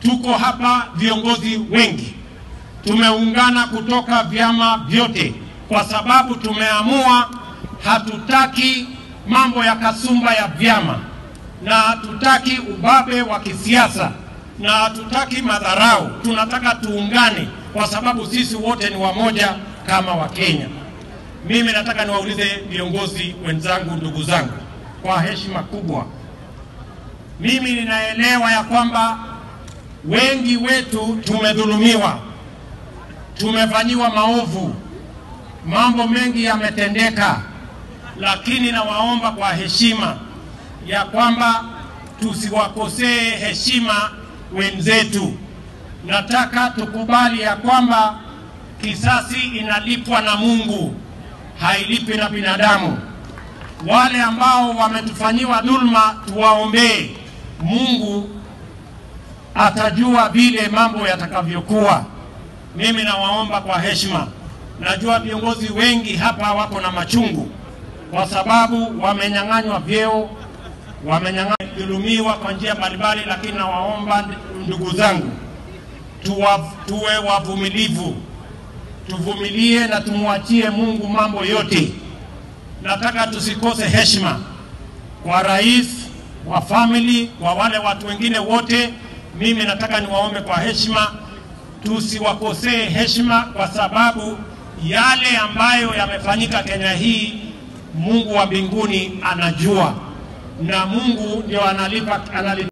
tuko hapa viongozi wengi, tumeungana kutoka vyama vyote, kwa sababu tumeamua hatutaki mambo ya kasumba ya vyama na hatutaki ubabe wa kisiasa na hatutaki madharau. Tunataka tuungane, kwa sababu sisi wote ni wamoja kama Wakenya. Mimi nataka niwaulize viongozi wenzangu, ndugu zangu, kwa heshima kubwa, mimi ninaelewa ya kwamba wengi wetu tumedhulumiwa, tumefanyiwa maovu, mambo mengi yametendeka, lakini nawaomba kwa heshima ya kwamba tusiwakosee heshima wenzetu. Nataka tukubali ya kwamba kisasi inalipwa na Mungu, hailipi na binadamu. Wale ambao wametufanyiwa dhulma, tuwaombee. Mungu atajua vile mambo yatakavyokuwa. Mimi nawaomba kwa heshima, najua viongozi wengi hapa wako na machungu kwa sababu wamenyang'anywa vyeo, wamenyang'anywa kwa njia mbalimbali, lakini nawaomba ndugu zangu, tuwa, tuwe wavumilivu, tuvumilie na tumwachie Mungu mambo yote. Nataka tusikose heshima kwa rais wa family, kwa wale watu wengine wote. Mimi nataka niwaombe kwa heshima, tusiwakosee heshima, kwa sababu yale ambayo yamefanyika Kenya hii Mungu wa mbinguni anajua, na Mungu ndio analipa, analipa